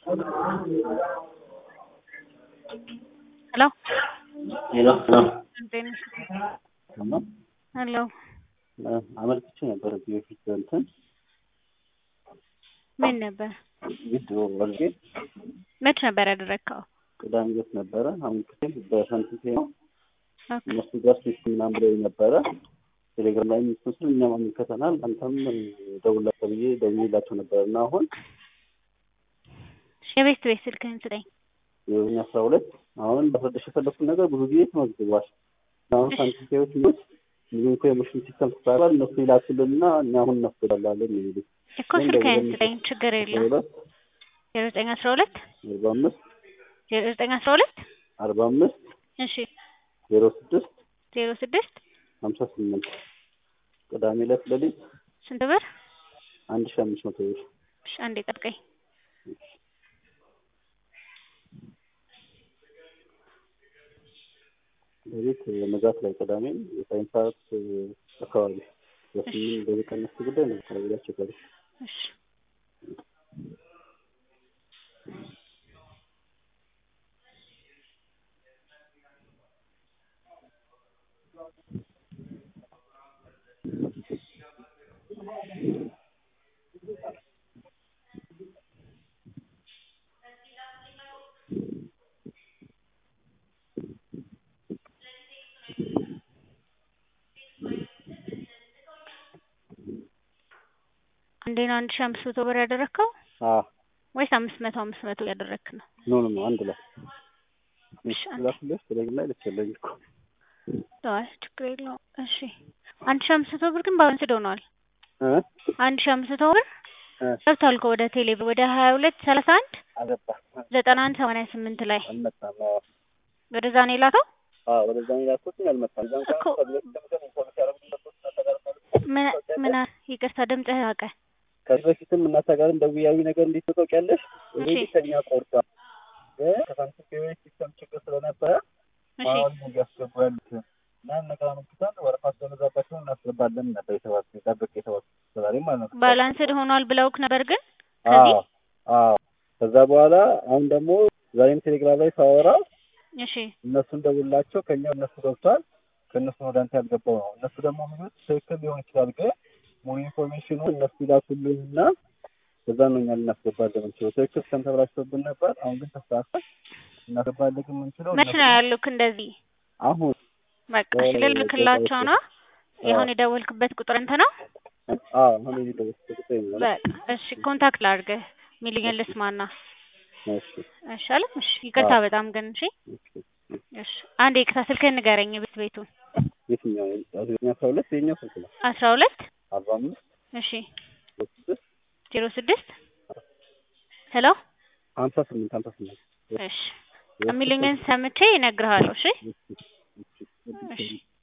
Hello? ሄሎ ሄሎ እንዴት ነሽ? ሰማ ሄሎ አመልክቼ ነበር እዚህ በፊት እንትን ምን ነበር? ቪዲዮ ወልጌ መች ነበር ያደረግከው? ቅዳሜ ዕለት ነበረ አመልክቼ በሰንቲቴ ነው ኦኬ እነሱ ጋር ስልክ ምናምን ብለው ነበረ ቴሌግራም ላይ ምስል እኛም አመልከተናል አንተም ደውላቸው ብዬ ደውዬላቸው ነበር እና አሁን የቤት ቤት ስልክህን ስጠኝ። የኛ አስራ ሁለት አሁን በፈረደሽ የፈለኩት ነገር ብዙ ጊዜ ተመዝግቧል። አሁን ሳንቲቴዎች ሚት ብዙ ኢንፎርሜሽን ሲስተም ተሰራል እነሱ ይላኩልንና እኛ አሁን እናስገባላለን የሚሉት እኮ ስልክህን ስጠኝ፣ ችግር የለም። ሁለት ዜሮ ዘጠኝ አስራ ሁለት አርባ አምስት ዜሮ ዘጠኝ አስራ ሁለት አርባ አምስት እሺ ዜሮ ስድስት ዜሮ ስድስት ሀምሳ ስምንት ቅዳሜ ዕለት ሌሊት ስንት ብር? አንድ ሺ አምስት መቶ ብር እሺ አንዴ ጠብቀኝ። ሌሊት ንጋት ላይ ቅዳሜ የሳይንስ ሰዓት አካባቢ በስምንት በዚህ ቀን እሱ ጉዳይ ነው አካባቢ ላይ አስቸጋሪ እሺ አንዴ ነው አንድ ሺህ አምስት መቶ ብር ያደረግከው አዎ ወይስ አምስት መቶ አምስት መቶ ያደረግክ ነው? ኖ ኖ ኖ አንድ ላይ እሺ አንዴ ላፍለሽ ቴሌግራም ላይ ልትቸለኝ እኮ አይ ችግር የለውም። እሺ አንድ ሺህ አምስት መቶ ብር ግን ባላንስድ ሆኗል። እ አንድ ሺህ አምስት መቶ ብር እ ገብቷል እኮ ወደ ቴሌ ብር ወደ ሀያ ሁለት ሰላሳ አንድ አገባ ዘጠና አንድ ሰማንያ ስምንት ላይ አልመጣም። አዎ ወደዛ ነው የላከው። አዎ ወደዛ ነው ያልኩት አልመጣም። እዛም እኮ ከዚህ በፊት ደግሞ ኢንፎርሜሽን ያደረጉት ነገር ምን ምን አ- ይቅርታ ድምፅህ ራቀ። ከዚህ በፊትም እናታ ጋርም ደውያዊ ነገር እንዴት ታውቂያለሽ? እሺ ኦልሬዲ ከኛ ቆርጧል። ግን ከሳንቲም ሲስተም ችግር ስለነበረ እሺ አሁን እያስገቡ ያሉት እና ነገር አመልክተን ወረፋ ስለበዛባቸው እናስገባለን ነበር የተባልኩት ጠብቅ የተባልኩት ዛሬ ማለት ነው። ባላንስድ ሆኗል ብለውክ ነበር ግን አዎ ከዚህ አዎ። ከዛ በኋላ አሁን ደግሞ ዛሬም ቴሌግራም ላይ ሳወራ እሺ እነሱን ደውላቸው ከኛ እነሱ ገብቷል ከእነሱ ወደ አንተ ያልገባው ነው። እነሱ ደግሞ የሚሉት ትክክል ሊሆን ይችላል፣ ግን ሙሉ ኢንፎርሜሽኑ እነሱ ይላኩልን እና በዛ ነው እኛ ልናስገባለን የምንችለው። ትክክል እስከን ተብላሽቶብን ነበር። አሁን ግን ተስተካከል እናስገባለን ግን የምንችለው መች እነሱ ነው ያሉክ እንደዚህ? አሁን በቃ እሺ ልልክላቸው ነው። የአሁን የደወልክበት ቁጥር እንትን ነው። አዎ አሁን የዚህ ደወልኩት ቁጥር ይሆናል። በቃ እሺ ኮንታክት ላድርግህ ሚሊየን ልስማና እሺ እሺ አለ እሺ ይቅርታ በጣም ግን እሺ እሺ። እሺ አንዴ ይቅርታ ስልክህን ንገረኝ ቤት ቤቱን የትኛው የኛ አስራ ሁለት የኛው ስልክ ነው አስራ ሁለት አርባ አምስት እሺ ስድስት ዜሮ ስድስት ሄሎ ሀምሳ ስምንት ሀምሳ ስምንት እሺ የሚሉኝን ሰምቼ እነግርሃለሁ እሺ እሺ፣ እሺ፣ እሺ። እሺ